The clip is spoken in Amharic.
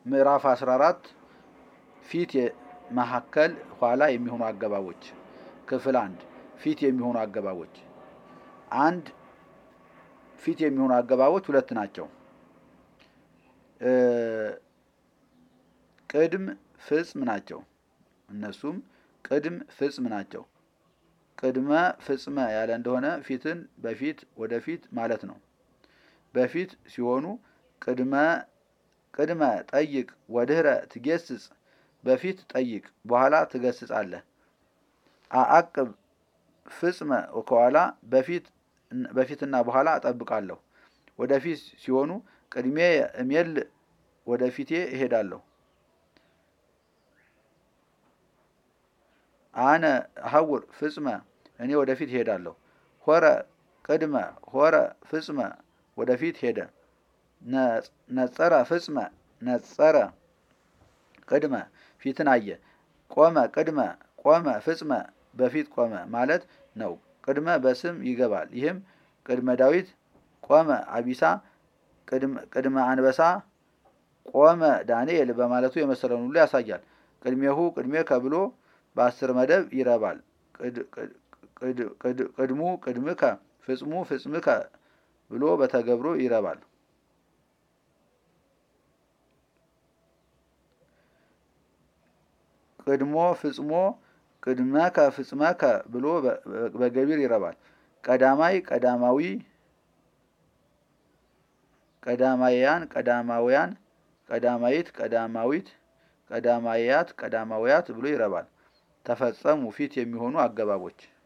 ምዕራፍ 14 ፊት መካከል ኋላ የሚሆኑ አገባቦች ክፍል አንድ ፊት የሚሆኑ አገባቦች አንድ ፊት የሚሆኑ አገባቦች ሁለት ናቸው። ቅድም ፍጽም ናቸው። እነሱም ቅድም ፍጽም ናቸው። ቅድመ ፍጽመ ያለ እንደሆነ ፊትን በፊት ወደፊት ማለት ነው። በፊት ሲሆኑ ቅድመ ቅድመ ጠይቅ ወድህረ ትጌስጽ በፊት ጠይቅ በኋላ ትገስጻለህ። አአቅብ ፍጽመ ከኋላ በፊት በፊትና በኋላ እጠብቃለሁ። ወደፊት ሲሆኑ ቅድሜ እሜል ወደፊቴ እሄዳለሁ። አነ ሀውር ፍጽመ እኔ ወደፊት እሄዳለሁ። ሆረ ቅድመ ሆረ ፍጽመ ወደፊት ሄደ። ነጸረ ፍጽመ ነጸረ ቅድመ ፊትን አየ። ቆመ ቅድመ ቆመ ፍጽመ በፊት ቆመ ማለት ነው። ቅድመ በስም ይገባል። ይህም ቅድመ ዳዊት ቆመ አቢሳ ቅድመ አንበሳ ቆመ ዳንኤል በማለቱ የመሰለውን ሁሉ ያሳያል። ቅድሜሁ ቅድሜ ከብሎ በአስር መደብ ይረባል። ቅድሙ ቅድምከ ፍጽሙ ፍጽምከ ብሎ በተገብሮ ይረባል። ቅድሞ ፍጽሞ ቅድመከ ፍጽመከ ብሎ በገቢር ይረባል። ቀዳማይ ቀዳማዊ ቀዳማያን ቀዳማውያን ቀዳማይት ቀዳማዊት ቀዳማያት ቀዳማውያት ብሎ ይረባል። ተፈጸሙ ፊት የሚሆኑ አገባቦች